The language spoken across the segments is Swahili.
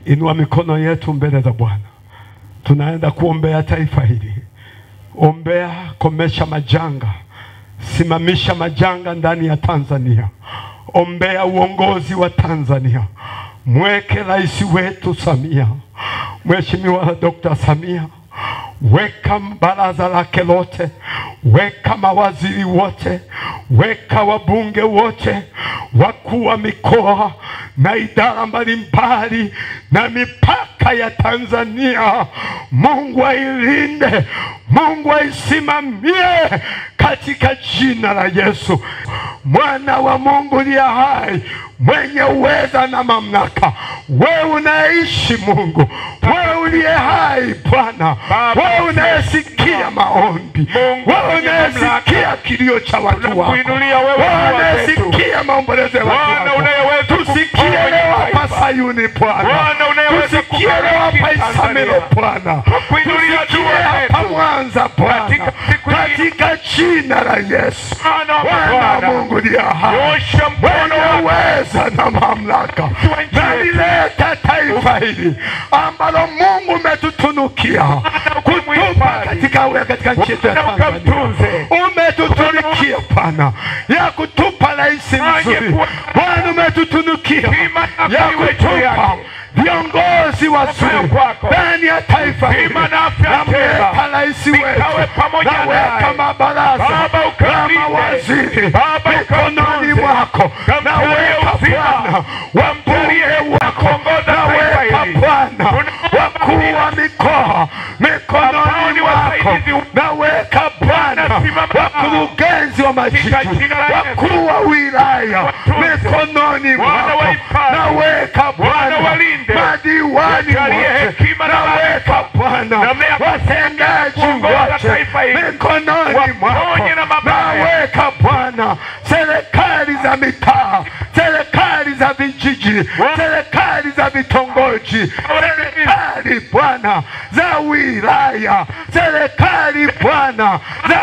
Inua mikono yetu mbele za Bwana, tunaenda kuombea taifa hili. Ombea, komesha majanga, simamisha majanga ndani ya Tanzania. Ombea uongozi wa Tanzania, mweke rais wetu Samia, Mheshimiwa Dr. Samia, weka baraza lake lote, weka mawaziri wote, weka wabunge wote, wakuu wa mikoa na idara mbalimbali na mipaka ya Tanzania. Mungu ailinde, Mungu aisimamie katika jina la Yesu, mwana wa Mungu liye hai, mwenye uweza na mamlaka. Wewe unaishi Mungu, wewe uliye hai Bwana, wewe unayesikia maombi, wewe unayesikia kilio cha watu wako, Tunakuinulia wewe, wewe Bwana wetu. unayesikia maombolezo ya watu Bwana wako. unayeweza Tusikie kuponya leo hapa taifa. Sayuni Bwana, Bwana unayeweza tusikie leo hapa kubariki Isamilo Tanzania. Bwana, Tunakuinulia tusikie dua hapa zetu. Mwanza Bwana, Katika siku hii. katika jina la Yesu. Bwana wa Bwana Bwana. Mungu liye hai, Nyosha mkono mwenye wako. uweza na mamlaka, nchi na yetu. lileta taifa hili ambalo Mungu umetutunukia kutupa ukamhifadhi. katika katika nchi yetu ya Na Tanzania. ukamtunze. Umetutunukia Bwana ya kutupa rais mzuri. Angekuwa- Bwana umetutunukia Hima na ya iwe juu kutupa yake. viongozi wazuri kwako. ndani ya taifa hili. Hima na afya Namweka njema. rais Vikawe wetu, pamoja naweka naye. mabaraza Baba, na ukamlinde. mawaziri Baba, mikononi ukamtunze. mwako, Kamjalie naweka uzima. Bwana wambunge wako, kuongoza taifa naweka hili. Bwana Tunaomba wakuu wa mikoa mikononi Ambao mwako, wasaidizi naweka Bwana Simama nao. wakurugenzi wa majiji, Katika jina la Yesu. wakuu wa wilaya Watunze. mikononi Bwana mwako, wahifadhi. naweka Bwana Bwana walinde. madiwani Wajalie wote, hekima na naweka maarifa. Bwana Namna ya watendaji kuongoza wote taifa hili. mikononi mwako, Waponye na mabaya. naweka Bwana serikali za mitaa, serikali za vijiji, serikali za vitongoji, serikali Bwana za wilaya, serikali Bwana za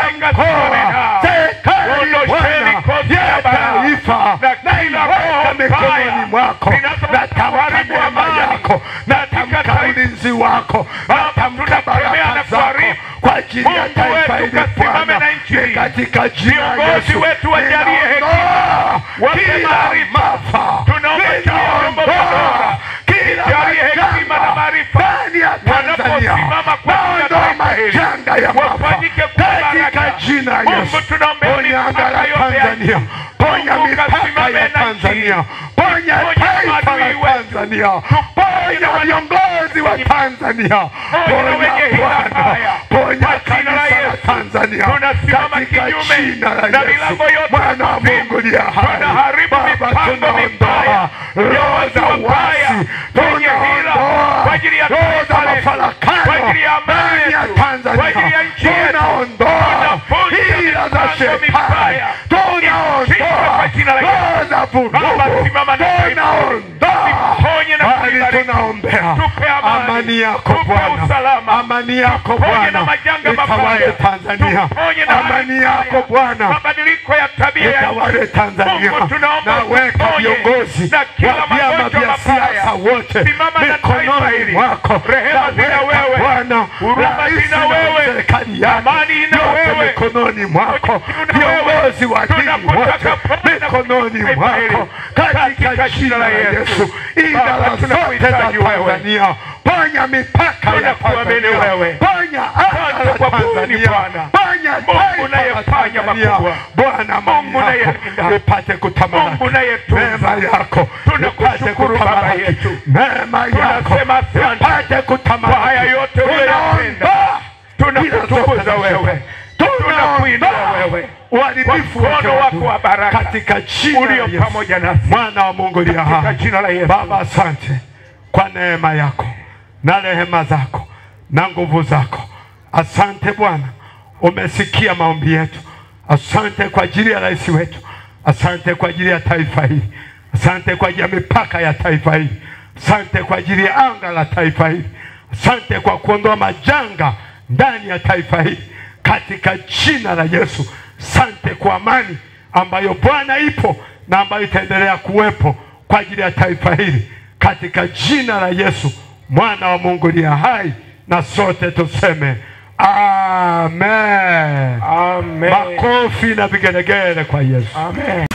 mkoa, serikali Bwana ya taifa, naiweka mikononi mwako, natamka neema yako, natamka ulinzi wako, natamka baraka zako kwa ajili ya taifa hili Bwana, ni katika jina la Viongozi Yesu wetu wajalie ninaondoa Wape kila maarifa. maafa, Tunaomba chini ya vyombo vya ninaondoa dola. kila Jalie hekima na majanga maarifa. ndani ya Tanzania, Wanaposimama kwa ajili ya naondoa taifa hili. majanga ya maafa Wafanyike kwa katika baraka. jina la Mungu, Yesu. tunaombea Ponya anga mipaka la yote ya Tanzania, nchi. ponya Mungu, mipaka kasimame ya na Tanzania, nchi. ponya Ponya taifa maadui la wetu. Tanzania, ponya viongozi wa Tanzania, Ponya wenye hila Bwana, mbaya. ponya Kwa jina la kanisa la Yesu. Tanzania Tunasimama katika kinyume jina la na Yesu, milango yote mwana wa ya kuzimu. Mungu liye hai, Tunaharibu Baba, mipango tunaondoa mibaya roho ya za watu wabaya, uasi, wenye hila tunaondoa kwa ajili ya roho za taifa letu, mafarakano kwa ajili ya amani ndani ya yetu, Tanzania, kwa ajili ya nchi yetu. tunaondoa Tunavunja hila za mipango shetani, mibaya. Ishindwe tunaondoa kwa jina la Yesu. roho za Baba, vurugu, simama na taifa hili. tunaondoa Tuponye na bali kuibariki. tunaombea Tupe amani. amani yako Tupe Bwana, usalama. amani yako Tuponye na Bwana majanga itawale mabaya. Tanzania, Tuponye na amani hali yako mbaya. Bwana mabadiliko ya tabia ya itawale nchi. Tanzania. Mungu, tunaomba Naweka utuponye viongozi na kila wa vyama magonjwa vya mabaya. siasa wote Simama na taifa mikononi hili. mwako. Rehema zina Naweka wewe. Bwana Huruma rais zina na wewe. serikali yake Amani ina yote wewe. mikononi mwako, Tuna wewe. viongozi wa dini Tunakutaka wote Bwana mikononi taifa hili. mwako, katika jina la Yesu. Idara Baba, zote za tunakuhitaji wewe. Tanzania, ponya mipaka ya Tunakuamini Tanzania, wewe. ponya anga Asante la kwa kuuni Tanzania, Bwana. ponya Mungu taifa la unayefanya Tanzania. makubwa. Bwana, Mungu amani yako unayelinda. ipate kutamalaki, Mungu unayetunza. neema yako Tunakushukuru ipate Baba kutamalaki, yetu. neema yako Tunasema asante ipate kutamalaki. kwa haya yote uliyoyatenda. Tunaondoa Tunakutukuza hila zote za wewe. shetani. Tunakuinua Tunaondoa wewe. uharibifu Kwa wote mkono wa wako adui. wa baraka katika jina la ulio Yesu. pamoja nasi. Mwana wa Mungu aliye Katika hai. jina la Yesu. Baba, asante kwa neema yako na rehema zako na nguvu zako. Asante Bwana, umesikia maombi yetu. Asante kwa ajili ya rais wetu, asante kwa ajili ya taifa hili, asante kwa ajili ya mipaka ya taifa hili, asante kwa ajili ya anga la taifa hili, asante kwa kuondoa majanga ndani ya taifa hili katika jina la Yesu. Asante kwa amani ambayo Bwana ipo na ambayo itaendelea kuwepo kwa ajili ya taifa hili katika jina la Yesu mwana wa Mungu aliye hai, na sote tuseme amen. Amen. Makofi na vigelegele kwa Yesu. Amen.